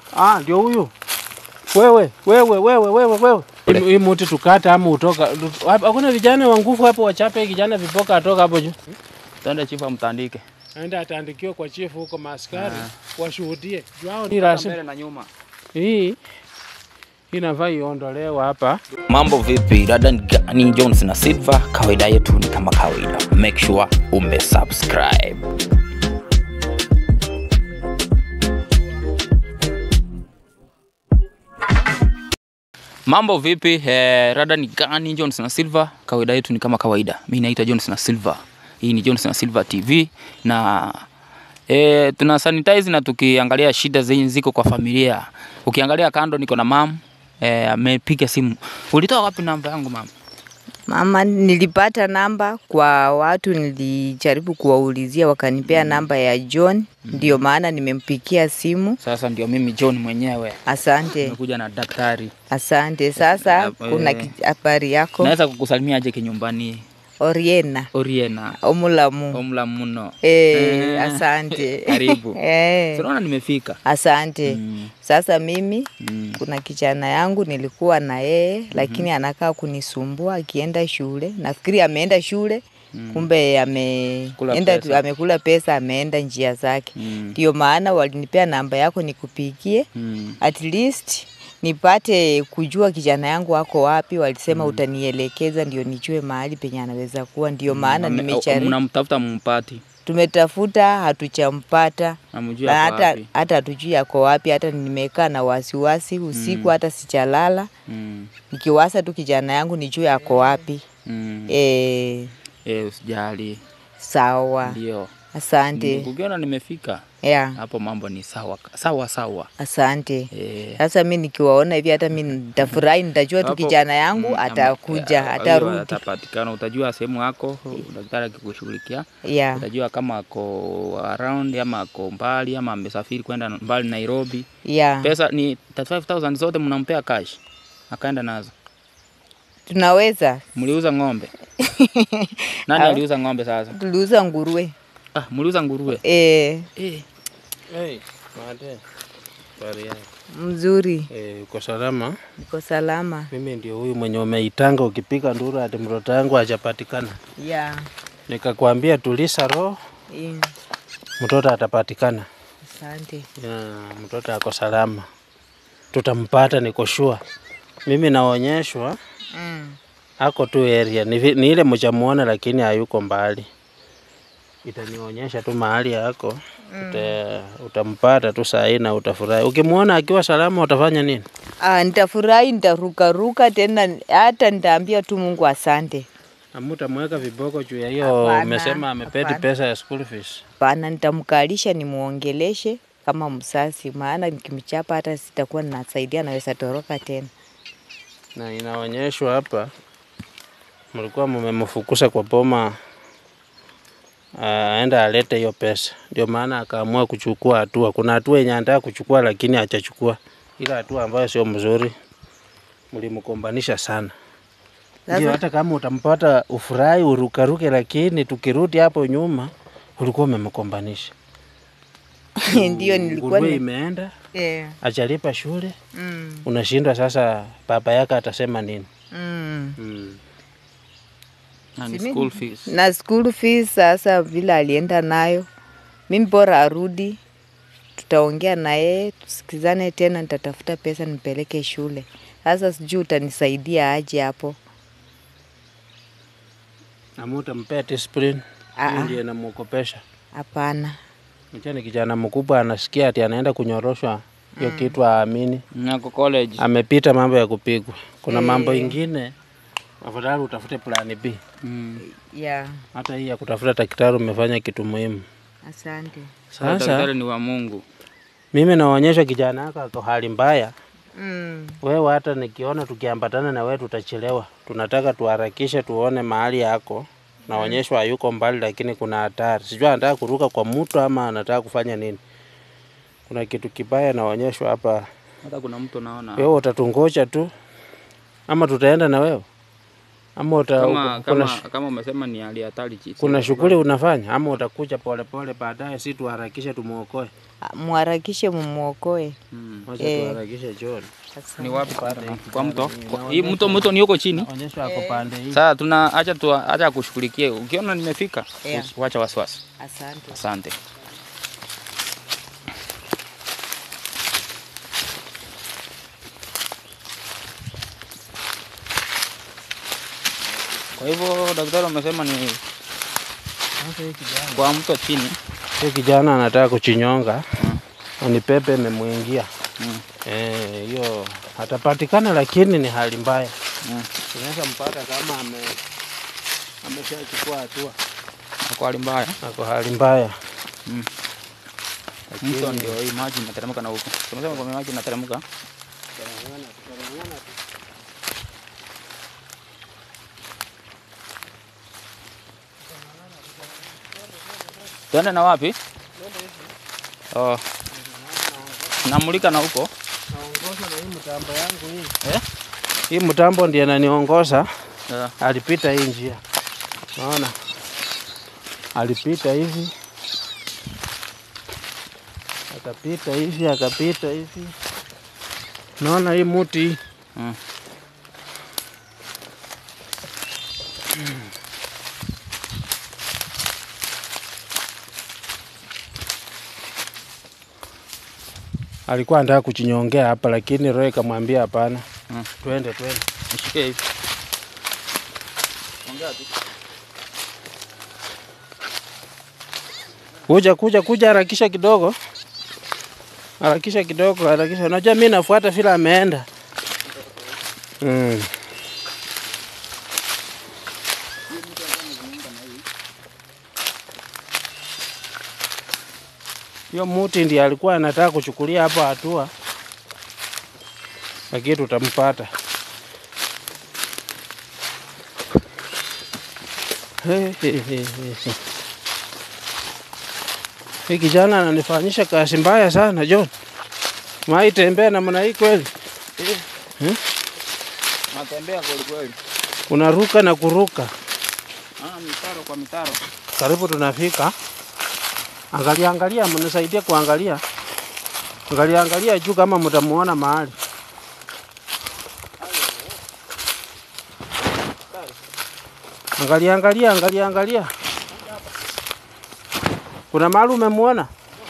Ah, ndio huyu. Wewe, wewe, wewe, wewe, wewe. Hii- Hii muti tukata ama utoka. Hakuna vijana wa nguvu hapo wachape kijana vipoka atoka hapo juu. Twende chifu amtandike. Aenda ataandikiwa kwa chifu huko maaskari washuhudie. Juu ni rasmi. Mbele na nyuma. Hii inafaa iondolewa hapa. Mambo vipi? Dada ni gani? Jones na Silva, kawaida yetu ni kama kawaida. Make sure ume subscribe. Mambo vipi? Eh, rada ni gani? Jones na Silva, kawaida yetu ni kama kawaida. Mimi naitwa Jones na Silva. Hii ni Jones na Silva TV na E, tuna sanitize na tukiangalia shida zenye ziko kwa familia. Ukiangalia kando niko na mam e, amepiga simu. Ulitoa wapi namba yangu mam? Mama, nilipata namba kwa watu, nilijaribu kuwaulizia wakanipea namba ya John, ndio maana nimempigia simu. Sasa ndio mimi John mwenyewe Asante, nimekuja na daktari. asante. Sasa Eh, kuna eh. ki- habari yako Naweza kukusalimia aje kinyumbani? Oriena Oriena Omulamu. omla muno. Eh, asante. Karibu. Eh, Tunaona nimefika. asante. Mm, Sasa mimi mm, kuna kijana yangu nilikuwa na yeye lakini anakaa kunisumbua akienda shule. Nafikiri ameenda shule kumbe Kula ameenda pesa. amekula pesa ameenda njia zake. mm, Ndio maana walinipea namba yako nikupigie mm. at least nipate kujua kijana yangu wako wapi. Walisema utanielekeza ndio nijue mahali penye anaweza kuwa. Ndio maana Ame- nimechari Mnamtafuta mumpati. tumetafuta hatuchampata Namjua na ako hata wapi. hata hatujui ako wapi. Hata nimekaa na wasiwasi usiku, hata sichalala Mm, nikiwasa tu kijana yangu nijue ako wapi. mm. E, Eh, usijali. sawa, Ndio. asante Ukiona nimefika yeah, hapo mambo ni sawa sawa sawa. asante. Eh, Sasa mi nikiwaona hivi hata mi nitafurahi, nitajua tu hapo- kijana yangu mm, atakuja, ama- eh, atarudi. atapatikana. Utajua sehemu yako, daktari akikushughulikia Yeah, utajua kama ako around ama ako mbali ama amesafiri kwenda mbali Nairobi. yeah. Pesa ni 35000 zote mnampea cash, akaenda nazo. Tunaweza Mliuza ng'ombe? Nani aliuza ng'ombe sasa? tuliuza nguruwe Ah, mliuza nguruwe. e, Eh, Hey, mate. Habari yako? mzuri, Eh, uko salama? niko salama. Mimi ndio huyu mwenye umeitanga ukipiga nduru ati mtoto wangu hajapatikana. Yeah. Nikakwambia tulisa roho, Mm. mtoto atapatikana. Asante. Ya, mtoto ako salama, tutampata, niko sure. Mimi naonyeshwa Mm. ako tu area, ni, vi- ni ile mjamuona, lakini hayuko mbali. Itanionyesha tu mahali yako uta, utampata tu saa hii na utafurahi. Ukimwona akiwa salama utafanya nini? Ah, nitafurahi, nitarukaruka tena, hata nitaambia tu Mungu asante. Amutamweka viboko juu ya hiyo, Hapana, umesema amepeti hapana. pesa ya school fees. Pana, nitamkalisha nimuongeleshe kama msasi, maana nikimchapa hata sitakuwa ninasaidia, naweza toroka tena. na inaonyeshwa hapa mlikuwa mmemfukuza kwa boma aenda alete hiyo pesa, ndio maana akaamua kuchukua hatua. Kuna hatua yenye anataka kuchukua lakini hajachukua, ile hatua ambayo sio mzuri, mlimkombanisha sana. Ndio, Sasa hata kama utampata ufurahi urukaruke, lakini tukirudi hapo nyuma ulikuwa umemkombanisha. ndio nilikuwa Nguruwe ni... imeenda eh, ajalipa shule, mm, unashindwa sasa, baba yake atasema nini? mm. Mm. na ni Simi- school fees. na school fees sasa vile alienda nayo, mimi bora arudi, tutaongea na yeye tusikizane tena, nitatafuta pesa nipeleke shule. Sasa sijui utanisaidia aje hapo. Amutampea discipline Ah, hiyo ah. ndiyo inamwogopesha. Hapana. Mcha ni kijana mkubwa anasikia ati anaenda kunyoroshwa hiyo kitu aamini. Nako college. Amepita mambo ya kupigwa. Kuna mambo Eh. ingine afadhali utafute plan B. Mm. Yeah, Hata hii ya kutafuta daktari umefanya kitu muhimu. asante. Sasa Sasa daktari ni wa Mungu. mimi naonyesha kijana wako ako hali mbaya. Mm. Wewe hata nikiona tukiambatana na wewe tutachelewa. Tunataka tuharakishe tuone mahali yako. Naonyeshwa hayuko mbali, lakini kuna hatari. Sijui anataka kuruka kwa mtu ama anataka kufanya nini. Kuna kitu kibaya naonyeshwa hapa. Hata kuna mtu naona Wewe utatungoja tu ama tutaenda na wewe ama uta, Kama, kuna, kama, kama umesema ni hali hatari chi- kuna si- shughuli unafanya ama utakuja polepole baadaye, si tuharakishe tumuokoe? Ah, Muharakishe mumuokoe. Mm. Wacha Eh. tuharakishe John. Ni wapi pale? Kwa mto? Kwa- Hii mto mto ni huko chini. Onyesha ako pande hii. Sasa tuna acha tu acha kushughulikie. Ukiona nimefika, Yeah. wacha wasiwasi. Asante. Asante. Kwa hivyo daktari amesema ni kwa mto chini. Huyu kijana anataka kuchinyonga na ni pepe imemwingia. Mm. Eh, hiyo atapatikana, lakini ni hali mbaya. Mm. Unaweza mpata kama ame ameshachukua hatua, Kwa hali mbaya. ako hali mbaya. Mm. Lakini- Mto ndio hii maji inateremka na huko. Tunasema kwa maji inateremka. Tuende na wapi? Oh. Namulika na huko. Naongozwa na hii mtambo yangu hii. Eh? Hii mtambo ndiye ananiongoza. Yeah. Alipita hii njia, naona alipita hivi, akapita hivi, akapita hivi. Naona hii muti hii Mm. alikuwa anataka kuchinyongea hapa, lakini roho ikamwambia hapana, Mm. twende twende. Nishike hivi. Ongea tu. Kuja kuja kuja, harakisha kidogo, harakisha kidogo, harakisha. Unajua mimi nafuata vile ameenda. Mm. Hiyo muti ndiye alikuwa anataka kuchukulia hapo hatua, lakini tutampata. He, he, he, he. Hii kijana ananifanyisha kazi mbaya sana John. Mai tembea namna hii kweli? Natembea kweli kweli. Unaruka na kuruka. Ah, mitaro kwa mitaro. Karibu tunafika. Angalia angalia, mnisaidie kuangalia. Angalia angalia juu kama mtamuona mahali. Angalia angalia, angalia angalia. Kuna mahali umemuona?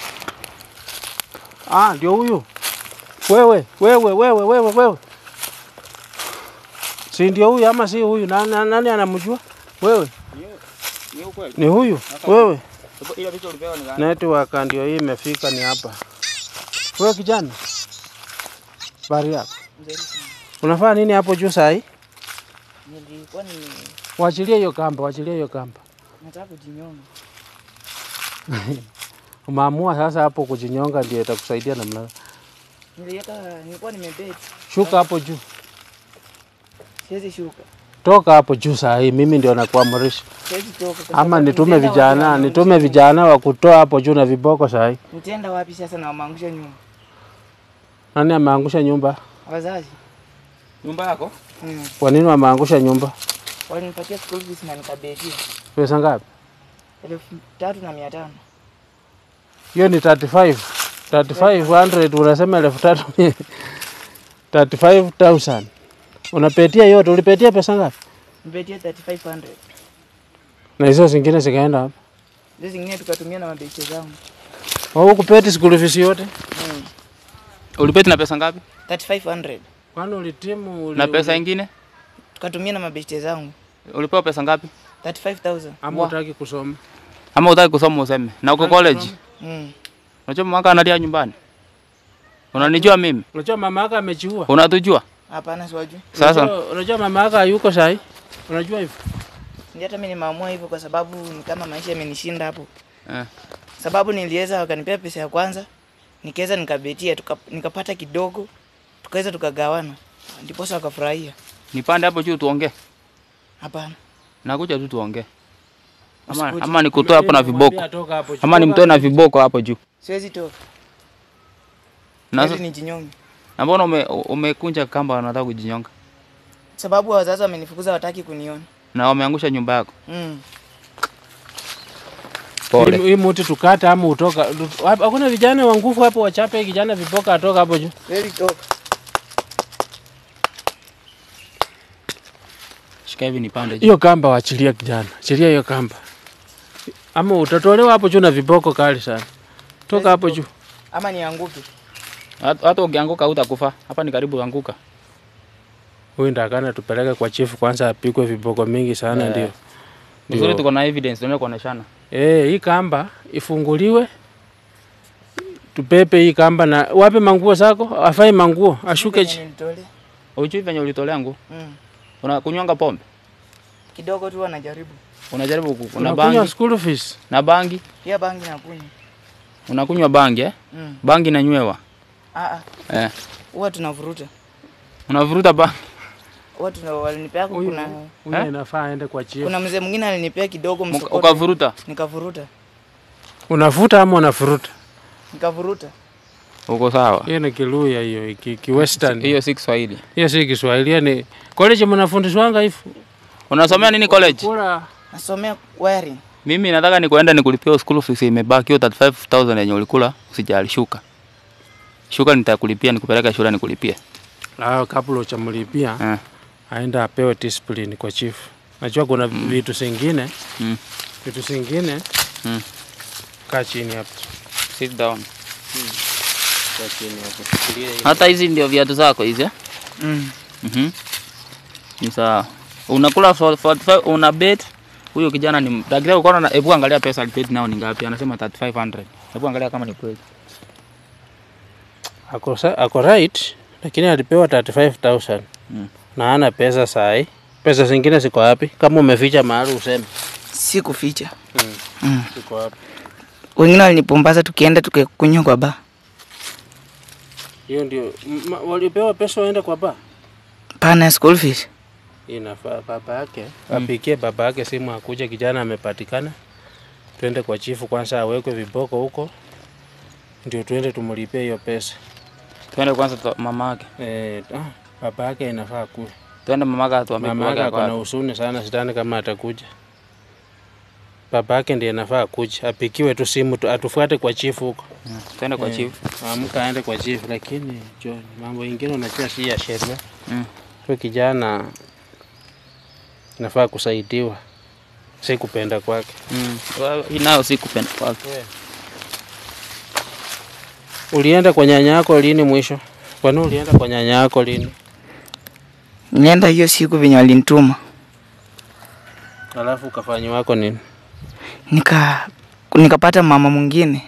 Ah, ndio huyu. Wewe, wewe, wewe, wewe, wewe. Si ndio huyu ama si huyu? Nani, nani anamjua? Wewe, Ni ukweli. ni huyu? Wewe. Ile picha ulipewa ni gani? Network ndio hii imefika, ni hapa. Wewe kijana, bari yako unafanya nini hapo juu saa hii? Nilikuwa ni Wachilie hiyo kamba, wachilie hiyo kamba. nataka kujinyonga. Umeamua sasa hapo kujinyonga ndio itakusaidia namna. gani? Niliweka nilikuwa nimebeti. Shuka hapo juu, Siwezi shuka. toka hapo juu saa hii, mimi ndio nakuamrisha. Siwezi toka. kwa Ama sababu nitume nitaenda vijana, wapi nitume wanaangusha vijana wa kutoa hapo juu na viboko saa hii. nyumba? Nitaenda wapi sasa na wameangusha nyumba? Nani ameangusha nyumba? Wazazi. Nyumba yako? Mm. Kwa nini wameangusha nyumba? Walinipatia school fees na nikabetia. Pesa ngapi? Elfu tatu na mia tano. Hiyo ni 35. 3500 unasema elfu tatu mia- 35000. Unapetia yote, ulipetia pesa ngapi? Nibetia 3500. Na hizo zingine zikaenda hapa. Hizo zingine tukatumia na mabesti zangu. Au kupeti school fees yote? Mm. Ulipeti na pesa ngapi? 3500. Kwani ulitimu uli, Na pesa ingine? Tukatumia na mabesti zangu. Ulipewa pesa ngapi? 35000. ama utaki kusoma? Ama utaki kusoma useme? Na uko Utaki college? kusoma? Mm. Unajua mama analia nyumbani? Unanijua mimi? Unajua mama yako amejiua? Unatujua? Hapana siwajui. Sasa Unajua, unajua mama yako hayuko sahi? Unajua hivyo? Ndio hata mimi nimeamua hivyo kwa sababu ni kama maisha yamenishinda hapo. eh, sababu niliweza wakanipea pesa ya kwanza nikaweza nikabetia tuka, nikapata kidogo tukaweza tukagawana ndiposa wakafurahia nipande hapo juu tuongee. hapana Nakuja tu tuongee. Ama, Usikuje. ama nikutoe hapo na viboko. Mwambie atoka hapo. Ama Toka nimtoe na hapo. viboko hapo juu. siwezi toka Na hadi sasa- nijinyonge na mbona ume, umekunja kamba unataka kujinyonga? sababu wazazi wamenifukuza, wataki kuniona. Na wameangusha nyumba yako. Mm. Pole. Hii- Hii muti tukata ama utoka. Hapa- Hakuna vijana wa nguvu hapo wachape kijana vipoka atoka hapo juu. Very top. Shika hivi nipande juu. Hiyo kamba waachilia kijana. Achilia hiyo kamba. Ama utatolewa hapo juu na viboko kali sana. Toka hapo juu. Ama nianguke. Hata hata ukianguka hutakufa. Hapa ni karibu anguka. Huyu ndakana tupeleke kwa chifu kwanza apigwe viboko mingi sana Eh. ndio. Vizuri Ndio. tuko na evidence tunaweza kuoneshana. Eh, hii kamba ifunguliwe. Tupepe hii kamba na wape manguo zako, afai manguo, ashuke Venye chi. nilitole. Ujui venye ulitolea nguo. Mm. Unakunywanga pombe. Kidogo tu wanajaribu. Unajaribu ku- una Unakunywa bangi school fees. na bangi. Pia bangi nakunywa. Unakunywa bangi eh? Mm. Bangi nanywewa. Ah ah. Eh. Huwa tunavuruta. Unavuruta bangi. Huwa tuna walinipea Huyu kuna huyu Eh? inafaa aende kwa chief. kuna mzee mwingine alinipea kidogo Muka- msokoni. Ukavuruta. Nikavuruta. Unafuta ama unafuruta? Nikavuruta. Uko sawa. Hiyo ni Kiluya hiyo, ki, ki western. Hiyo si Kiswahili. Hiyo si Kiswahili, hiyo ni college mnafundishwanga hivi. Unasomea nini college? Kula Nasomea wiring. Mimi nataka nikuenda nikulipia school fees imebaki hiyo 35000 yenye ulikula, usijali shuka. Shuka nitakulipia nikupeleka shule nikulipie. ah, kabla uchamlipia Eh. aenda apewe discipline kwa chief. Najua kuna vitu zingine Mm. vitu zingine Mm. kaa chini hapo. Sit down. Kaa chini hapo. Shikilia hii. Hata hizi ndio viatu zako hizi eh? Mm. Mhm. Ni sawa. Unakula for 45 una bet. Huyo kijana ni daktari uko na hebu angalia pesa alibet nao ni ngapi? Anasema 3500. Hebu angalia kama ni kweli. Ako, sa- ako right lakini alipewa 35000 Mm. na ana pesa sahi. Pesa zingine ziko wapi? Kama umeficha mahali useme. Si kuficha. Mm. Mm. Ziko wapi? Wengine walinipumbaza tukienda tukakunywa kwa ba. Hiyo ndio m- ma- walipewa pesa waende kwa ba. Pana school fees. Inafaa baba yake apikie baba yake simu, akuja kijana amepatikana, twende kwa chifu kwanza, awekwe viboko huko, ndio twende tumlipie hiyo pesa. Twende kwanza tu mama yake. Eh, ah, baba yake inafaa kuwe. Twende mama yake atuambie Mama yake ako na husuni sana, sidhani kama atakuja. Baba yake ndiye inafaa kuja, apikiwe tu simu tu, atufuate kwa chifu huko. Twende kwa Eh, chief. Amka aende kwa chifu, lakini John, mambo ingine unajua si ya sheria. Mm. Huyo kijana inafaa kusaidiwa, si kupenda kwake. Mm. Well, Hii nayo si kupenda kwake. Ulienda kwa nyanya yako lini mwisho? Kwani ulienda kwa nyanya yako lini? Nilienda hiyo siku venye walinituma. Alafu ukafanyi wako nini? Nika nikapata mama mwingine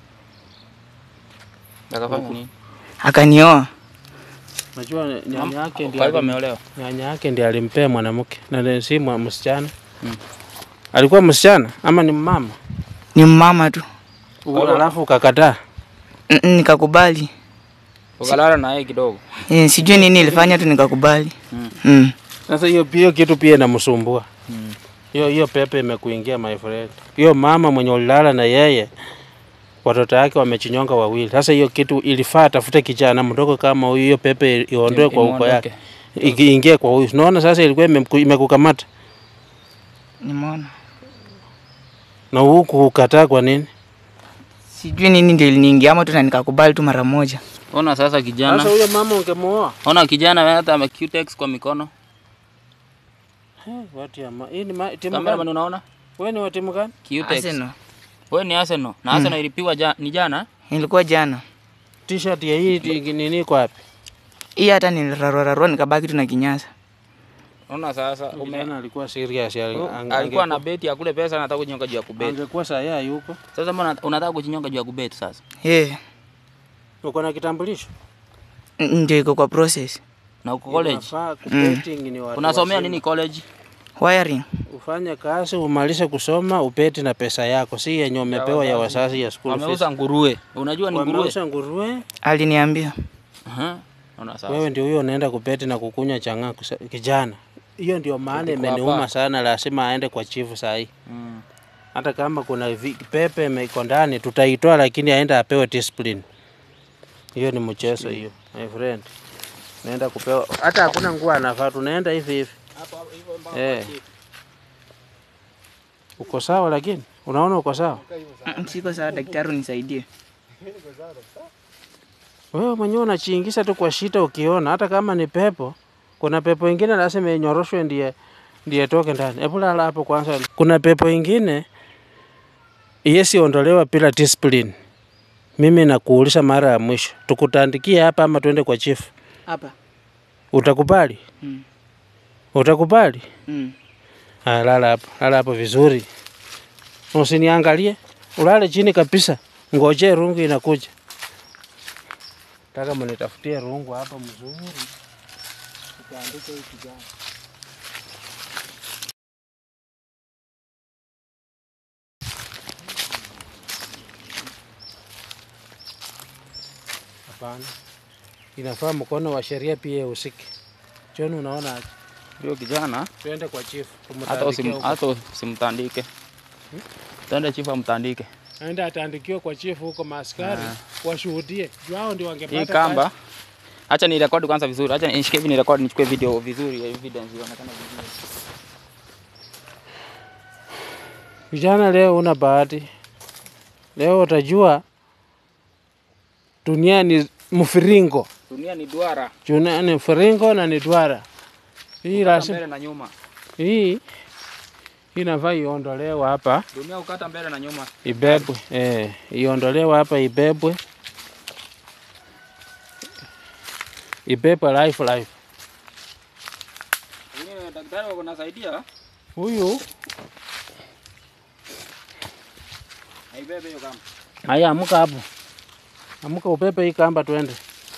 Akafanya nini? akanioa. Najua nyanya yake Kwa ndiye hivyo alim, ameolewa. nyanya yake ndiye alimpea mwanamke na ni si mwa- msichana. Mm. Alikuwa msichana ama ni mama? Ni mama tu. Alafu ukakataa. N- n- Nikakubali. Ukalala na yeye kidogo. Eh, sijui nini ilifanya tu nikakubali. Mm. Mm. Sasa hiyo hiyo kitu pia inamsumbua. Mm. Hiyo hiyo pepe imekuingia my friend. Hiyo mama mwenye ulilala na yeye watoto yake wamechinyonga wawili. Sasa hiyo kitu ilifaa tafute kijana mdogo kama huyu, hiyo pepe iondoe kwa uko yake, ikiingie kwa huyu. Unaona sasa ilikuwa imemku- imekukamata Nimeona. na huku ukataa kwa nini? Sijui nini ndio iliniingia ama tu na nikakubali tu mara moja. Ona sasa kijana. Sasa huyo mama ungemuoa. Ona kijana wewe hata ame Cutex kwa mikono. Eh, Watu ya ma... Hii ni ma... timu Cameraman gani? unaona? Wewe ni wa timu gani? Cutex. Arsenal. Wewe ni Arsenal. Na Arsenal ilipigwa ja, ni jana. Ilikuwa jana. T-shirt ya hii ti- nini iko wapi? Hii hata nilirarua nikabaki tu na kinyasa. Ona sasa ume Kijana alikuwa serious. ali- ang- alikuwa na angekuwa- beti ya kule pesa anataka kujinyonga juu ya kubeti. Angekuwa saa yeye yuko. Sasa mbona unataka kujinyonga juu ya kubeti sasa? Eh, Uko na kitambulisho? n- ndio iko kwa process. Na uko college. Inafaa kubetting ni watu Unasomea wazima. nini college? Wiring. Ufanye kazi umalize kusoma upeti na pesa yako, si yenye umepewa ya wazazi ya school fees. Wameuza nguruwe. Unajua ni nguruwe? Wameuza nguruwe. Aliniambia. Aha. Ona sasa. Wewe ndio huyo unaenda kupeti na kukunywa chang'aa kusa- kijana. Hiyo ndio maana Tuko imeniuma hapa. sana, lazima aende kwa chifu saa hii. Mm. Hata kama kuna vi- pepe iko ndani tutaitoa, lakini aende apewe discipline. Hiyo ni mchezo hiyo, my friend. naenda kupewa, hata hakuna nguo anavaa, tunaenda hivi hivi. Eh. Uko sawa lakini? Unaona uko sawa? Mm, Siko sawa daktari, unisaidie. Wewe mwenyewe unachiingisha tu kwa shida ukiona, hata kama ni pepo. Kuna pepo ingine lazima inyoroshwe ndiye ndiye toke ndani. Hebu lala hapo kwanza. Kuna pepo ingine yesi ondolewa bila discipline. Mimi nakuuliza mara ya mwisho, tukutandikie hapa ama tuende kwa chief? Hapa. Utakubali? Mm. Utakubali? Mm. Ah, lala hapo, lala hapo vizuri, usiniangalie, ulale chini kabisa, ngoje rungu inakuja. Taka mnitafutie rungu hapa mzuri, tukaandike hii kijana. Hapana, inafaa mkono wa sheria pia usike. John, unaona aje? Huyo kijana Tuende kwa chief, hata tumtandikie usim, huko. hata usimtandike. Tende chifu amtandike. aenda ataandikiwa kwa chifu huko, maaskari washuhudie, juu hao ndio wangepata Hii kamba acha ni rekodi kwanza vizuri. Acha nishike hivi ni rekodi nichukue video vizuri, evidence ionekane vizuri. kazi. Vijana, leo una bahati, leo utajua dunia ni mfiringo, Dunia ni duara. dunia ni mfiringo na ni duara. Hii Ukata lazima mbele na nyuma. hii inafaa iondolewe hapa, Dunia ukata mbele na nyuma. ibebwe eh, iondolewe hapa, ibebwe ibebwe life life. Wengine daktari wako nasaidia. Huyu Haibebe hiyo kama. haya, amka hapo, amka upepe hii kamba, twende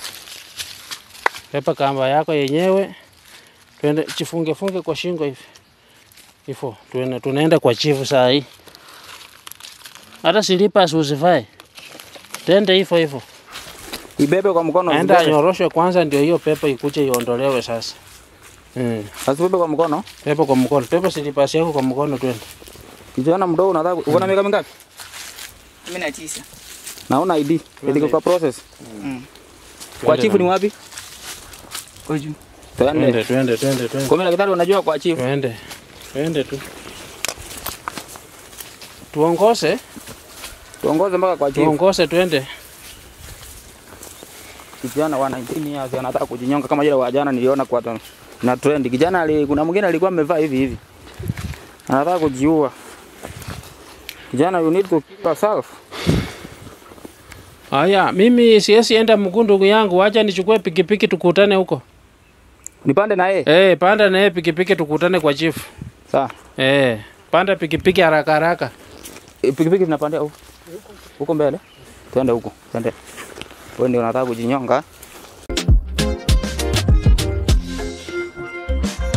pepa kamba yako yenyewe, twende chifunge funge kwa shingo hivi hivyo, tuende tunaenda kwa chifu saa hii. Hata slippers usivae, tende hivyo hivyo, Ibebe kwa mkono. aenda usibebe. anyoroshwe kwanza, ndio hiyo pepa ikuje iondolewe sasa. Mm. Asibebe kwa mkono. Pepa kwa mkono, pepa slippers yako kwa mkono, twende. Kijana mdogo unataka uko na miaka mingapi? kumi na tisa. Na una ID. Iliko kwa process. Mm. Kwa chifu ni wapi? Kwa juu. Twende. Twende, twende, twende, twende. Kwa mimi daktari unajua kwa chifu. Twende, twende tu, tuongoze, Tuongoze mpaka kwa chifu. tuongoze, twende. Kijana wa 19 years anataka kujinyonga kama yule wa jana niliona kwa ta- na trend. Kijana ali, kuna mwingine alikuwa amevaa hivi hivi. Anataka kujiua. Kijana you need to keep yourself. Haya, mimi siwezi enda mguu, ndugu yangu, acha nichukue pikipiki tukutane huko. Nipande na yeye. Eh, panda na yeye pikipiki tukutane kwa chief. Sawa. Eh, panda pikipiki haraka haraka. E, Pikipiki tunapandia huko. Huko mbele. Twende huko. Twende. Wewe ndio unataka kujinyonga.